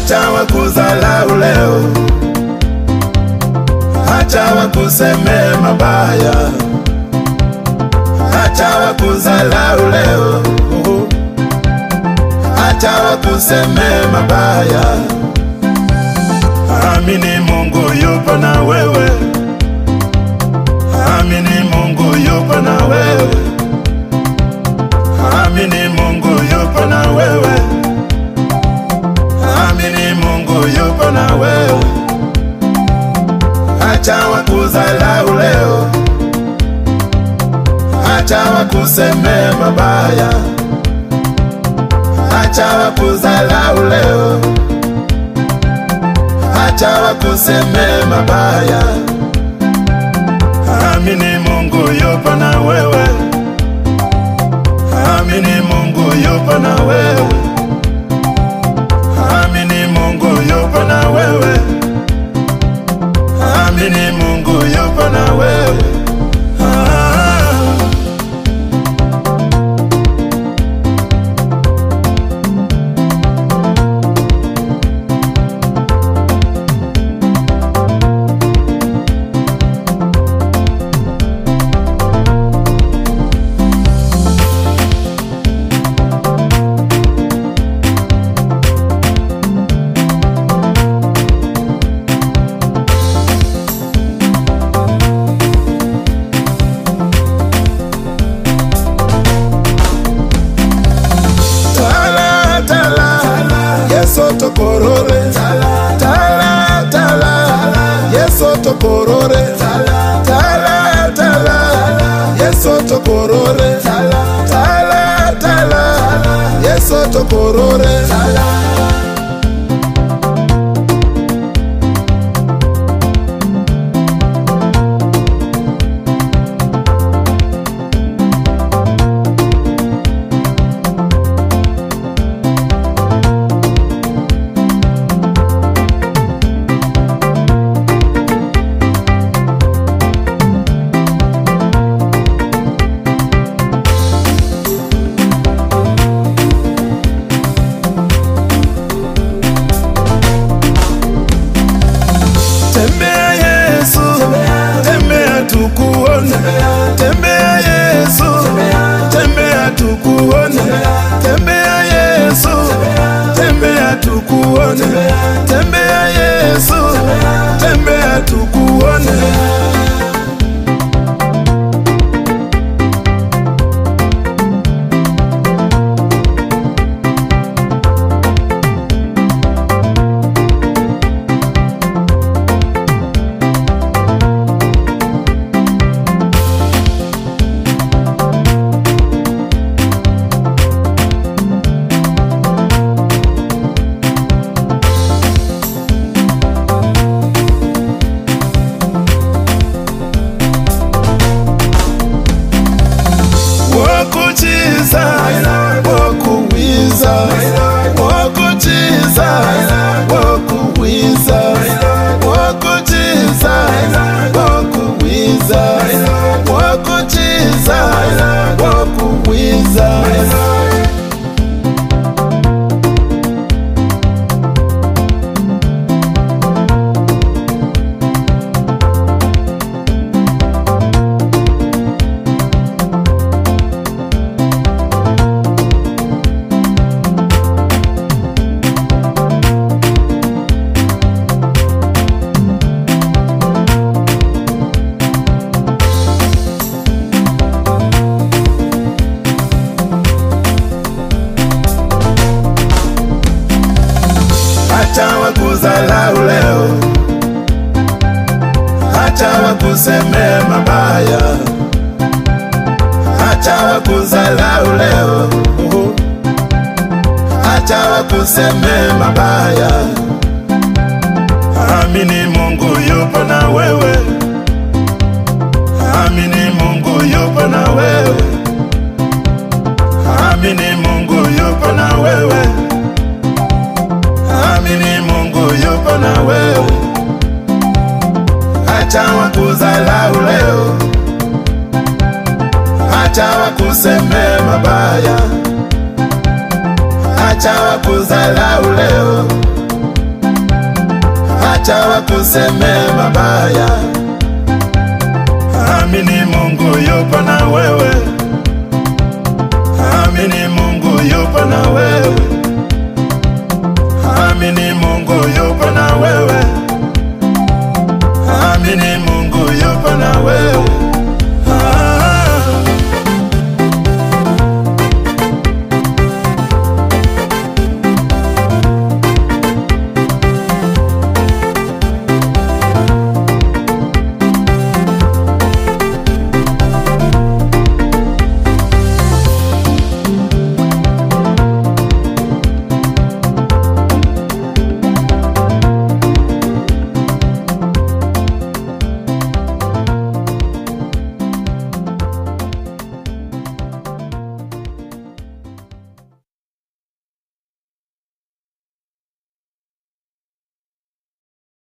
acha wakuzalau leo, acha wakusemee mabaya, acha wakuzalau leo, acha wakusemee mabaya. Amini Mungu yupo na wewe, amini Mungu yupo na wewe, amini Mungu yupo na wewe, amini Mungu yupo na wewe. Acha wakuzalau leo, acha wakusemee mabaya, acha wakuzalau leo acha wakusemee mabaya. Amini Mungu yupo na wewe, amini Mungu yupo na wewe, amini Mungu yupo na wewe, amini Mungu yupo na wewe. Ah. Tala, tala, Yeso tokorore. Tala, tala, Yeso tokorore. Tala, tala, Yeso tokorore. Tala, tala, Yeso tokorore. Tembea Yesu, tembea tukuone. Tembea Yesu, tembea tukuone. Tembea Yesu, tembea tukuone. Tembea Yesu, tembea tukuone. wokuchiza wokuwiza wokuchiza wokuwiza wokuchiza wokuwiza wokuchiza wokuwiza acha wakuzalau leo, acha wakusemee mabaya, acha wakuzalau leo, acha wakusemee mabaya. Amini Mungu yupo na wewe, amini Mungu yupo na wewe, amini Mungu yupo na wewe. Amini Mungu yupo na wewe, acha wakuzalau leo, acha wakusemee mabaya, acha wakuzalau leo, acha wakusemee mabaya. Amini Mungu yupo na wewe, amini Mungu yupo na wewe.